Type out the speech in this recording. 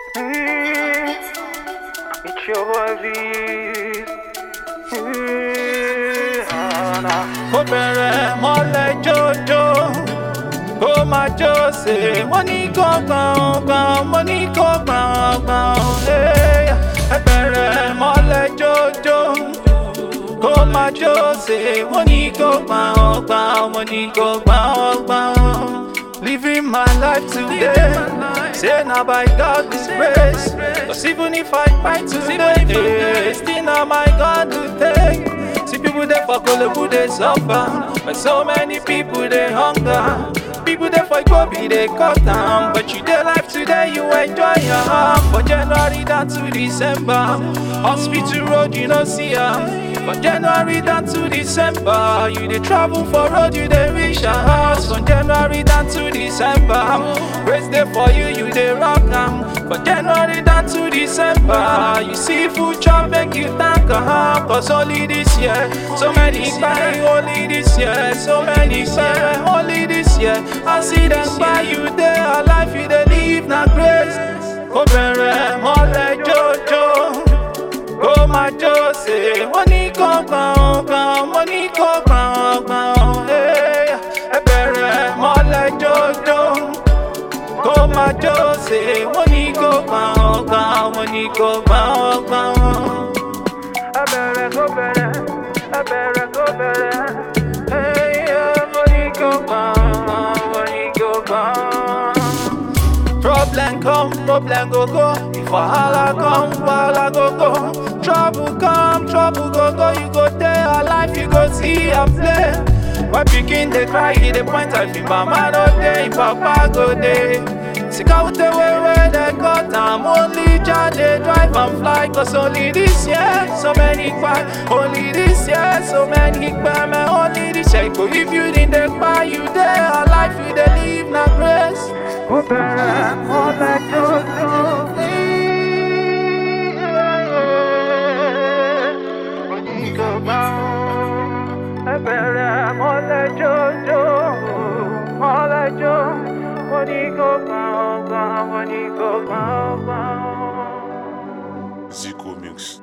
Mm, It's your boy V. Mm, ah, nah. kó bẹ̀rẹ̀ mọ́lẹ̀ jójó kó máa jó ṣe wọ́n ní kó gbọ̀ngbọ̀n wọ́n ní kó gbọ̀ngbọ̀n ẹ bẹ̀rẹ̀ mọ́lẹ̀ jójó kó máa jó ṣe wọ́n ní kó gbọ̀ngbọ̀n wọ́n ní kó gbọ̀ngbọ̀n. Living my life today, say now by God's grace. Cause even if I fight today, still now my God to take. See people there for Kolobu, they suffer. But so many people they hunger. People there for Kobe, they cut down. But you their life today, you enjoy your harm. From January down to December, hospital road, you don't see her. From January down to December, you they travel for road, you they reach your house. From January down to December, race day for you, you they rock them. From January down to December, you see food chop make you thank God. Cause only this year, so many buy only this year, so many buy only this year. I see them buy you there, life you they live na grace. Go bẹ̀rẹ̀ mọ́lẹ̀ jojo kó máa jó ṣe wọ́n ní kó gbọ̀ngbọ̀n wọ́n ní kó gbọ̀ngbọ̀n ẹ bẹ̀rẹ̀ mọ́lẹ̀ jójó kó máa jó ṣe wọ́n ní kó gbọ̀ngbọ̀n wọ́n ní kó gbọ̀ngbọ̀n. I better go better, I better go better. Hey, yeah, money go bang, money go bang. Problem come, problem go go. If wahala come, wahala go go. Trouble come, trouble go go. You go there, your life you go see and play. When pikin dey cry, he dey point at me. Mama no dey, him papa go dey. Sick out the way where they cut am. Only Jah dey drive and fly. Cause only this year, so many cry. Only this year, so many cry. Man, only this year. Go if you didn't dey cry, you there, your life you dey live na grace. Go better, more like Jojo. Money go bang, I better more like Jojo, more like Jojo. Money go bang, bang, money go bang, bang. Zico Mix.